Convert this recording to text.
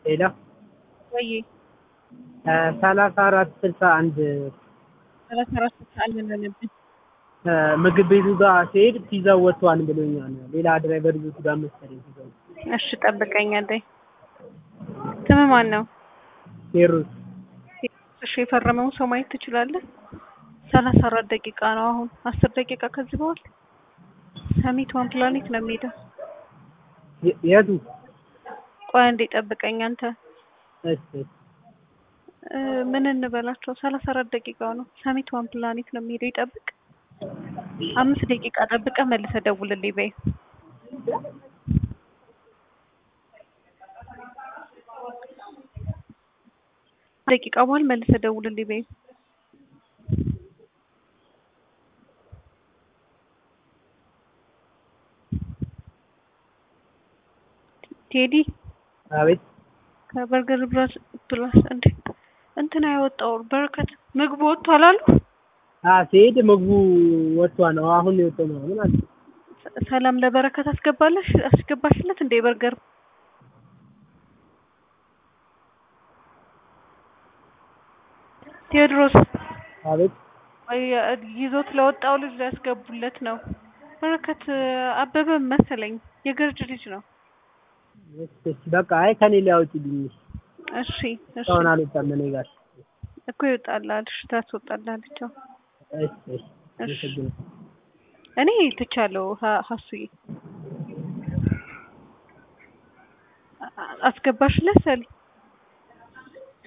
ሄሎ ወይ ሰላሳ አራት ስልሳ አንድ ሰላሳ አራት ስልሳ አንድ አለብን። ምግብ ቤቱ ጋር ሲሄድ ፒዛው ወጥቷል ብሎኛል። ሌላ ድራይቨር ይዞት ጋር መሰለኝ ፒዛው። እሺ ጠብቀኝ አለኝ። ስም ማን ነው? ቴዎድሮስ እሺ የፈረመውን ሰው ማየት ትችላለህ? ሰላሳ አራት ደቂቃ ነው አሁን አስር ደቂቃ ከዚህ በኋላ ሰሚት ዋን ፕላኔት ነው የሚሄደው። የ- የቱ? ቆይ አንዴ ጠብቀኝ አንተ እሺ እሺ። እ፣ ምን እንበላቸው? ሰላሳ አራት ደቂቃው ነው። ሰሚት ዋን ፕላኔት ነው የሚሄደው። ይጠብቅ። አምስት ደቂቃ ጠብቀ መልሰ ደውልልኝ በይ። ደቂቃ በኋላ መልሰ ደውልልኝ በይ። ቴዲ አቤት ከበርገር ብራስ ፕላስ እንዴ እንትና ያወጣው በረከት ምግቡ ወጥቷል አሉ። አ ሲሄድ ምግቡ ወጥቷል ነው አሁን ነው የወጣው ነው ምን አለ ሰ- ሰላም ለበረከት አስገባለሽ አስገባሽለት እንዴ በርገር ቴዎድሮስ አቤት ወይ ይዞት ለወጣው ልጅ ሊያስገቡለት ነው። በረከት አበበ መሰለኝ የገርጅ ልጅ ነው። እሺ እሺ በቃ አይ ከኔ ላይ አውጪልኝ እሺ እሺ እስካሁን አልወጣም እኔ ጋር እኮ ይወጣላል። እሺ ታስወጣላለች። አዎ። እሺ እሺ እሺ አመሰግናለሁ። እኔ ትቻለሁ። ሀ- ሀሱዬ አ- አስገባሽለት ሰሊ